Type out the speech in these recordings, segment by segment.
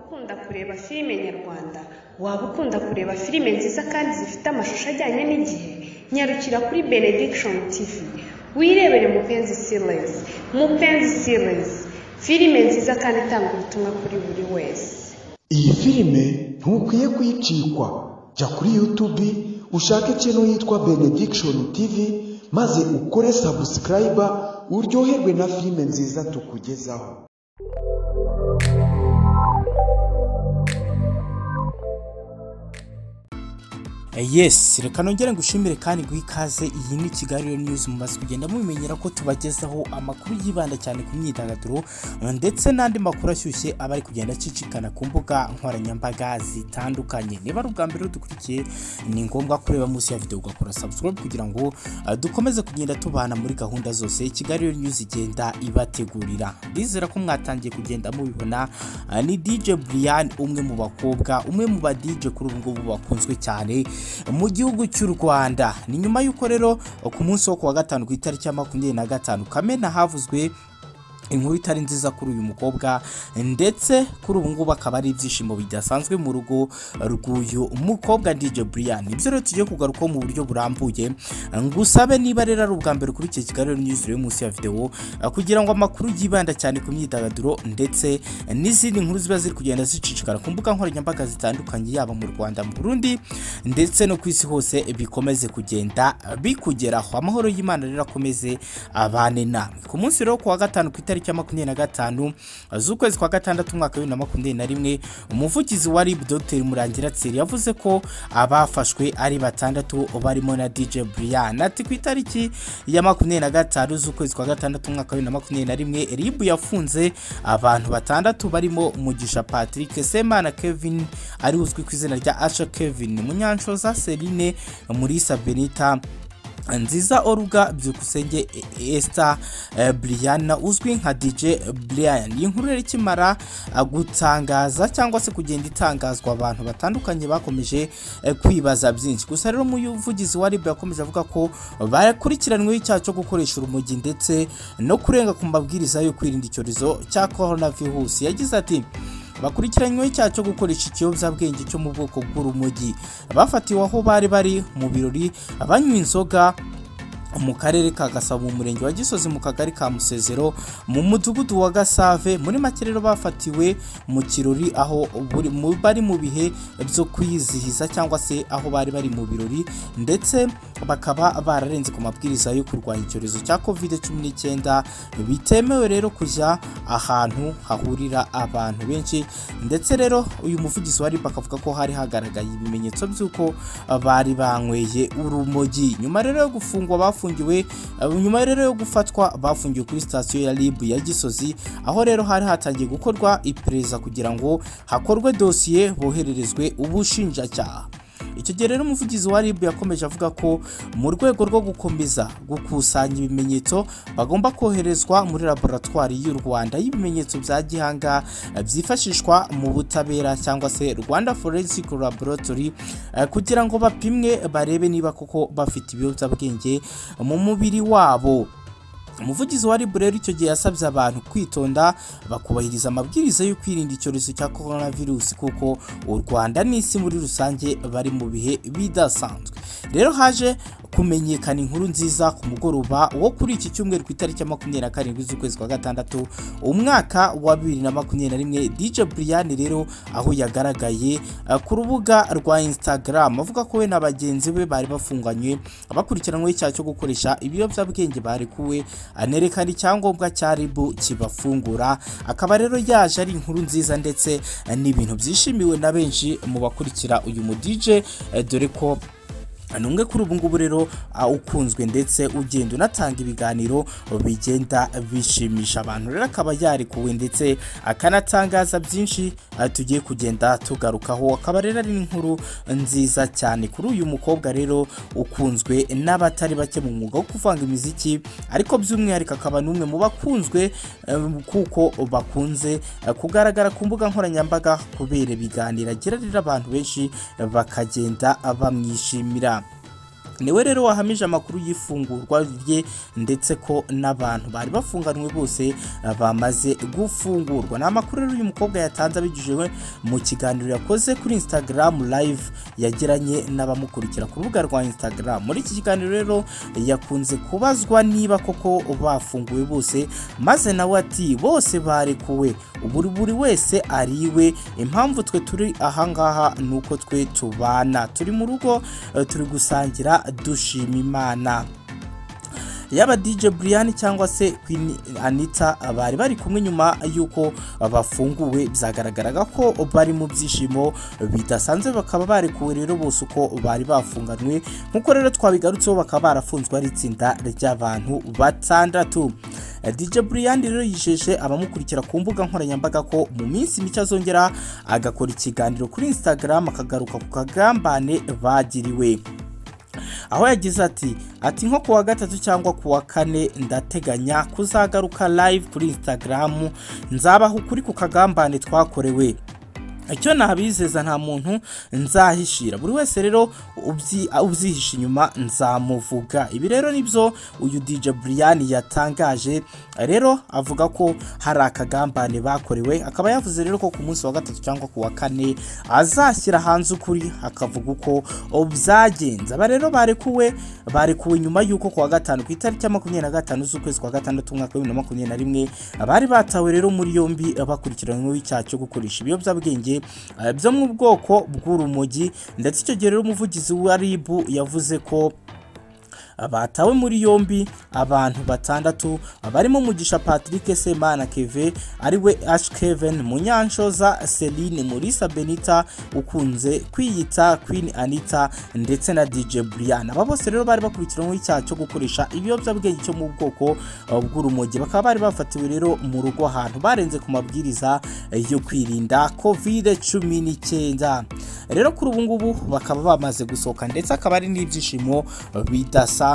ukunda kureba filime nyarwanda, waba ukunda kureba filime nziza kandi zifite amashusho ajyanye n'igihe, nyarukira kuri Benediction TV, wirebere Mupenzi Series, Mupenzi Series, filime nziza kandi itanga ubutumwa kuri buri wese. iyi filime ntukwiye kuyicikwa jya kuri yutubi ushake ikintu yitwa benediction tv maze ukore sabusikarayiba uryoherwe na filime nziza tukugezaho yes reka nongere ngushimire kandi guha ikaze iyi ni kigali news mumaze kugenda mubimenyera ko tubagezaho amakuru yibanda cyane ku myidagaduro ndetse n'andi makuru ashyushye aba ari kugenda acicikana ku mbuga nkoranyambaga zitandukanye niba ari ubwa mbere udukurikiye ni ngombwa kureba munsi ya videwo ugakora subscribe kugira ngo uh, dukomeze kugenda tubana muri gahunda zose kigali news igenda ibategurira ndizera ko mwatangiye kugenda mubibona uh, ni dj brian umwe mu bakobwa umwe mu ba dj kuri ubu ngubu bakunzwe cyane mu gihugu cy'u rwanda ni nyuma y'uko rero ku munsi wo kuwa gatanu ku itariki ya makumyabiri na gatanu kamena havuzwe inkuru itari nziza kuri uyu mukobwa ndetse kuri ubu ngubu akaba ari ibyishimo bidasanzwe mu rugo rw'uyu mukobwa DJ Brian ibyo rero tugiye kugarukaho mu buryo burambuye ngusabe niba rero ari ubwa mbere kuri iki kigali news rero munsi ya video kugira ngo amakuru yibanda cyane ku myidagaduro ndetse n'izindi nkuru ziba ziri kugenda zicicikana ku mbuga nkoranyambaga zitandukanye yaba mu Rwanda mu Burundi ndetse no ku isi hose bikomeze kugenda bikugeraho amahoro y'Imana rero akomeze abane namwe ku munsi rero kuwa gatanu ku itariki itariki ya makumyabiri na gatanu z'ukwezi kwa gatandatu umwaka bibiri na makumyabiri na rimwe umuvugizi wa rib dr murangira tsiri yavuze ko abafashwe ari batandatu barimo na dj brian ati ku itariki ya makumyabiri na gatanu z'ukwezi kwa gatandatu umwaka bibiri na makumyabiri na rimwe rib yafunze abantu batandatu barimo mugisha patrick semana kevin ari uzwi ku izina rya asha kevin munyanshoza serine murisa benita nziza oruga byukusenge Esther eh, Brianna uzwi nka DJ Brian iyi nkuru rero ikimara eh, gutangaza cyangwa se kugenda itangazwa abantu batandukanye bakomeje eh, kwibaza byinshi gusa rero umuvugizi wa RIB yakomeje avuga ko bakurikiranyweho icyaha cyo gukoresha urumogi ndetse no kurenga ku mabwiriza yo kwirinda icyorezo cya coronavirus yagize ati bakurikiranyweho icyaha cyo gukoresha ikiyobyabwenge cyo mu bwoko bw'urumogi bafatiwe aho bari bari mu birori banywa inzoga mu karere ka gasabo mu murenge wa gisozi mu kagari ka musezero mu mudugudu wa gasave muri make rero bafatiwe mu kirori aho buri- mu- bari mu bihe byo kwizihiza cyangwa se aho bari bari mu birori ndetse bakaba bararenze ku mabwiriza yo kurwanya icyorezo cya covid 19 bitemewe rero kujya ahantu hahurira abantu benshi ndetse rero uyu muvugizi wa RIB akavuga ko hari hagaragaye ibimenyetso by'uko bari banyweye urumogi nyuma rero yo gufungwa bafungiwe bafungiwe eh, nyuma rero yo gufatwa bafungiwe kuri sitasiyo ya RIB ya Gisozi aho rero hari hatangiye gukorwa iperereza kugira ngo hakorwe dosiye bohererezwe ubushinjacyaha icyo gihe rero umuvugizi wa RIB yakomeje avuga ko mu rwego rwo gukomeza gukusanya ibimenyetso bagomba koherezwa muri laboratwari y'u Rwanda y'ibimenyetso bya gihanga eh, byifashishwa mu butabera cyangwa se Rwanda Forensic Laboratory eh, kugira ngo bapimwe barebe niba koko bafite ibiyobyabwenge mu mubiri wabo umuvugizi wa rib rero icyo gihe yasabye abantu kwitonda bakubahiriza amabwiriza yo kwirinda icyorezo cya coronavirus kuko u rwanda n'isi muri rusange bari mu bihe bidasanzwe rero haje kumenyekana inkuru nziza ku mugoroba wo kuri iki cyumweru ku itariki ya makumyabiri na karindwi z'ukwezi kwa gatandatu umwaka wa bibiri na makumyabiri na rimwe dj brian rero aho yagaragaye eh, ku rubuga rwa instagram avuga ko we na bagenzi be bari bafunganywe bakurikiranweho icyaha cyo gukoresha ibiyobyabwenge barekuwe anerekana icyangombwa cya ribu kibafungura akaba rero yaje ari inkuru nziza ndetse eh, n'ibintu byishimiwe na benshi mu bakurikira uyu mu DJ eh, dore ko ni umwe kuri ubu ngubu rero ah, ukunzwe ndetse ugenda unatanga ibiganiro bigenda bishimisha abantu rero akaba yarekuwe ndetse akanatangaza byinshi ah, tugiye kugenda tugarukaho akaba rero ari inkuru nziza cyane kuri uyu mukobwa rero ukunzwe n'abatari bake mu mwuga wo kuvanga imiziki ariko by'umwihariko akaba n'umwe mu bakunzwe eh, kuko bakunze eh, kugaragara ku mbuga nkoranyambaga kubera ibiganiro agira rero abantu benshi bakagenda bamwishimira niwe rero wahamije amakuru y'ifungurwa rye ndetse ko n'abantu bari bafunganywe bose eh, bamaze gufungurwa ni amakuru rero uyu mukobwa yatanze abinyujijwe mu kiganiro yakoze kuri instagram live yagiranye n'abamukurikira ku rubuga rwa instagram muri iki kiganiro rero yakunze kubazwa niba koko bafunguwe bose maze nawe ati bose barekuwe buri buri wese ariwe impamvu twe turi ahangaha ni uko twe tubana turi mu rugo eh, turi gusangira dushima imana yaba DJ Brian cyangwa se Queen Anita bari bari kumwe nyuma y'uko bafunguwe byagaragaraga ko bari mu byishimo bidasanzwe bakaba barekuwe rero bose uko bari bafunganywe nk'uko rero twabigarutseho bakaba barafunzwe ari itsinda ry'abantu batandatu DJ Brian rero yijeje abamukurikira ku mbuga nkoranyambaga ko mu minsi mike azongera agakora ikiganiro kuri Instagram akagaruka ku kagambane bagiriwe aho yagize ati ati nko kuwa gatatu cyangwa kuwa kane ndateganya kuzagaruka live kuri instagram nzabaha ukuri ku kagambane twakorewe icyo nabizeza nta muntu nzahishira buri wese rero ubyi- ubyihisha inyuma nzamuvuga ibi rero nibyo uyu DJ Brian yatangaje rero avuga ko hari akagambane bakorewe akaba yavuze rero ko ku munsi wa gatatu cyangwa ku wa kane azashyira hanze ukuri akavuga uko byagenze aba rero barekuwe barekuwe nyuma y'uko ku wa gatanu ku itariki ya makumyabiri na gatanu z'ukwezi kwa gatandatu umwaka w'ibihumbi na makumyabiri na rimwe bari batawe rero muri yombi bakurikiranyweho icyaha cyo gukoresha ibiyobyabwenge eh, byo mu bwoko bw'urumogi ndetse icyo gihe rero umuvugizi wa RIB yavuze ko batawe muri yombi abantu batandatu barimo mugisha patrick semana keve ariwe ash kevin munyanshoza celine murisa benita ukunze kwiyita queen anita ndetse na dj brian aba bose rero bari bakurikiranyweho icyaha cyo gukoresha ibiyobyabwenge cyo mu bwoko uh, bw'urumogi bakaba bari bafatiwe rero mu rugo ahantu barenze ku mabwiriza eh, yo kwirinda covid cumi n'icyenda rero kuri ubu ngubu bakaba bamaze gusohoka ndetse akaba ari n'ibyishimo bidasanzwe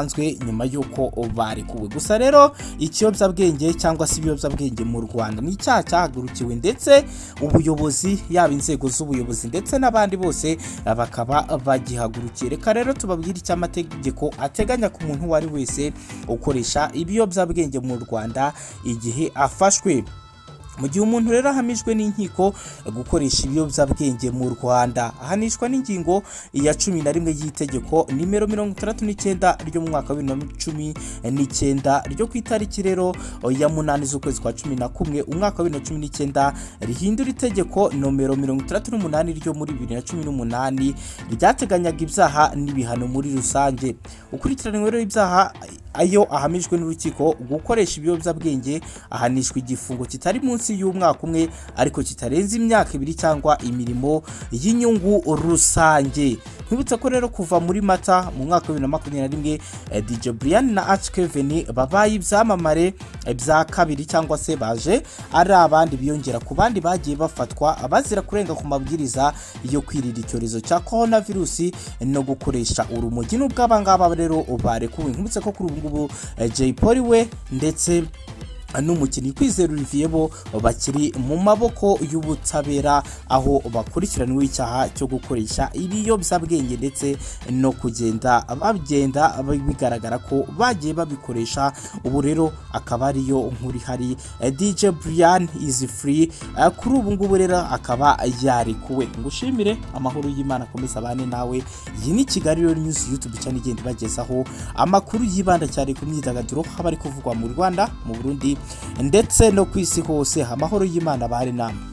nyuma y'uko barekuwe gusa rero ikiyobyabwenge cyangwa se ibiyobyabwenge mu rwanda ni icyaha cyahagurukiwe ndetse ubuyobozi yaba inzego z'ubuyobozi ndetse n'abandi bose eh, bakaba bagihagurukiye reka rero tubabwire icyo amategeko ateganya ku muntu uwo ari we wese ukoresha ibiyobyabwenge mu rwanda igihe afashwe mu gihe umuntu rero ahamijwe n'inkiko gukoresha ibiyobyabwenge mu rwanda ahanishwa n'ingingo ya cumi na rimwe y'itegeko nimero mirongo itandatu n'icyenda ryo mu mwaka wa bibiri na cumi n'icyenda ryo ku itariki rero ya munani z'ukwezi kwa cumi na kumwe umwaka wa bibiri na cumi n'icyenda rihindura itegeko nomero mirongo itandatu n'umunani ryo muri bibiri na cumi n'umunani ryateganyaga ibyaha n'ibihano muri rusange ukurikiranyweho rero ibyaha ayo ahamijwe n'urukiko gukoresha ibiyobyabwenge ahanishwa igifungo kitari munsi y'umwaka umwe ariko kitarenze imyaka ibiri cyangwa imirimo y'inyungu rusange twibutse ko rero kuva muri mata mu mwaka wa bibiri na makumyabiri na rimwe eh, dj brian na arch kevin babaye ibyamamare eh, bya kabiri cyangwa se baje ari abandi biyongera ku bandi bagiye bafatwa bazira kurenga ku mabwiriza yo kwirira icyorezo cya korona virusi no gukoresha urumogi n'ubwo abangaba rero barekuwe nkibutse ko kuri ubu ngubu eh, jay polly we ndetse n'umukinnyi kwizera Olivier bo bakiri mu maboko y'ubutabera aho bakurikiranweho icyaha cyo gukoresha ibiyobyabwenge ndetse no kugenda bagenda bigaragara ko bagiye babikoresha ubu rero akaba ariyo nkuru ihari Eh, DJ Brian is free Eh, kuri ubu ngubu rero akaba yarekuwe ngushimire amahoro y'Imana akomeza abane nawe iyi ni Kigali Real News YouTube channel igenda ibagezaho amakuru yibanda cyane ku myidagaduro haba ari kuvugwa mu Rwanda mu Burundi ndetse no ku isi hose amahoro y'Imana abane namwe